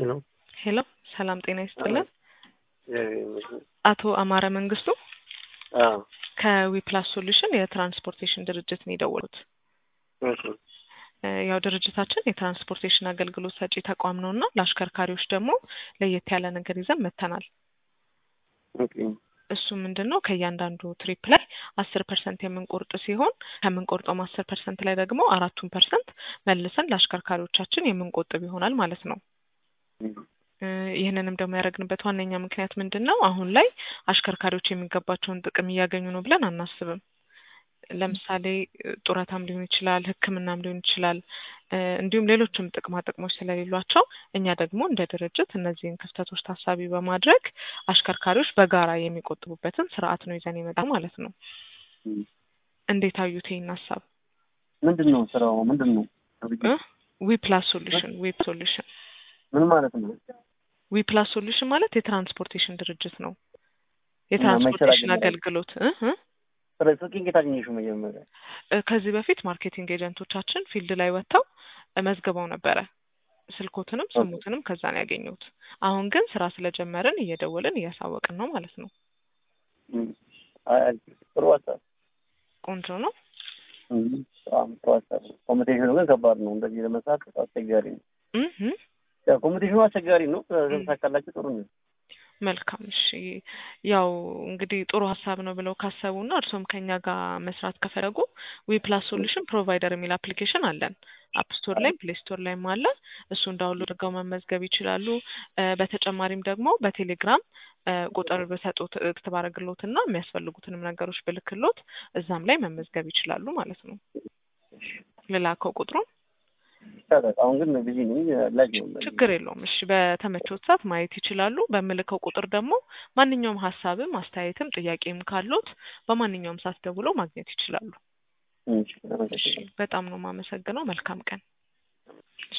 ሄሎ ሄሎ ሰላም ጤና ይስጥልን። አቶ አማረ መንግስቱ አዎ ከዊፕላስ ሶሉሽን የትራንስፖርቴሽን ድርጅት ነው የደወሉት። እሺ እ ያው ድርጅታችን የትራንስፖርቴሽን አገልግሎት ሰጪ ተቋም ነው እና ለአሽከርካሪዎች ደግሞ ለየት ያለ ነገር ይዘን መጥተናል። ኦኬ እሱ ምንድን ነው ከእያንዳንዱ ትሪፕ ላይ አስር ፐርሰንት የምንቆርጥ ሲሆን ከምንቆርጠውም አስር ፐርሰንት ላይ ደግሞ አራቱን ፐርሰንት መልሰን ለአሽከርካሪዎቻችን የምንቆጥብ ይሆናል ማለት ነው። እ ይህንንም ደግሞ ያደረግንበት ዋነኛ ምክንያት ምንድን ነው? አሁን ላይ አሽከርካሪዎች የሚገባቸውን ጥቅም እያገኙ ነው ብለን አናስብም። ለምሳሌ እ ጡረታም ሊሆን ይችላል፣ ሕክምናም ሊሆን ይችላል፣ እ እንዲሁም ሌሎችም ጥቅማ ጥቅሞች ስለሌሏቸው እኛ ደግሞ እንደ ድርጅት እነዚህን ክፍተቶች ታሳቢ በማድረግ አሽከርካሪዎች በጋራ የሚቆጥቡበትን ስርዓት ነው ይዘን የመጣ ማለት ነው። እንዴት አዩት ይህን ሀሳብ? ምንድን ነው ስራው? ምንድን ነው እ ዊፕላስ ሶሉሽን ዊፕ ሶሉሽን ምን ማለት ነው? ዊፕላስ ሶሉሽን ማለት የትራንስፖርቴሽን ድርጅት ነው። የትራንስፖርቴሽን መሸራገር አገልግሎት እ እ ስለ ስልኬን ከየት አገኘሽው? መጀመሪያ እ ከዚህ በፊት ማርኬቲንግ ኤጀንቶቻችን ፊልድ ላይ ወጥተው እ መዝግበው ነበረ። ስልኮትንም ስሙትንም ከዛ ነው ያገኘሁት። አሁን ግን ስራ ስለጀመርን እየደወልን እያሳወቅን ነው ማለት ነው። እም፣ አይ አይ፣ ጥሩ ሀሳብ ቆንጆ ነው። እም፣ በጣም ጥሩ ሀሳብ ነው። ኮምፒቴሽኑ ግን ከባድ ነው። እንደዚህ ለመስራት አስቸጋሪ ነው። እ እ ያው ኮምፒቴሽኑ አስቸጋሪ ነው። ከተሳካላችሁ ጥሩ ነው። መልካም እሺ። ያው እንግዲህ ጥሩ ሀሳብ ነው ብለው ካሰቡና እርሶም ከኛ ጋር መስራት ከፈለጉ ዊፕላስ ሶሉሽን ፕሮቫይደር የሚል አፕሊኬሽን አለን። አፕ ስቶር ላይም ፕሌይ ስቶር ላይም አለ። እሱን ዳውንሎድ አድርገው መመዝገብ ይችላሉ። እ በተጨማሪም ደግሞ በቴሌግራም እ ቁጥር በሰጡት እክት ባረግሎት እና የሚያስፈልጉትንም ነገሮች ብልክሎት እዛም ላይ መመዝገብ ይችላሉ ማለት ነው። ልላከው ቁጥሩን ይቻላል። አሁን ግን ቢዚ ነኝ። ላጅ ነው ችግር የለውም። እሺ በተመቾት ሰዓት ማየት ይችላሉ። በምልከው ቁጥር ደግሞ ማንኛውም ሀሳብም አስተያየትም ጥያቄም ካሉት በማንኛውም ሰዓት ደውለው ማግኘት ይችላሉ። እሺ፣ እሺ በጣም ነው የማመሰግነው። መልካም ቀን።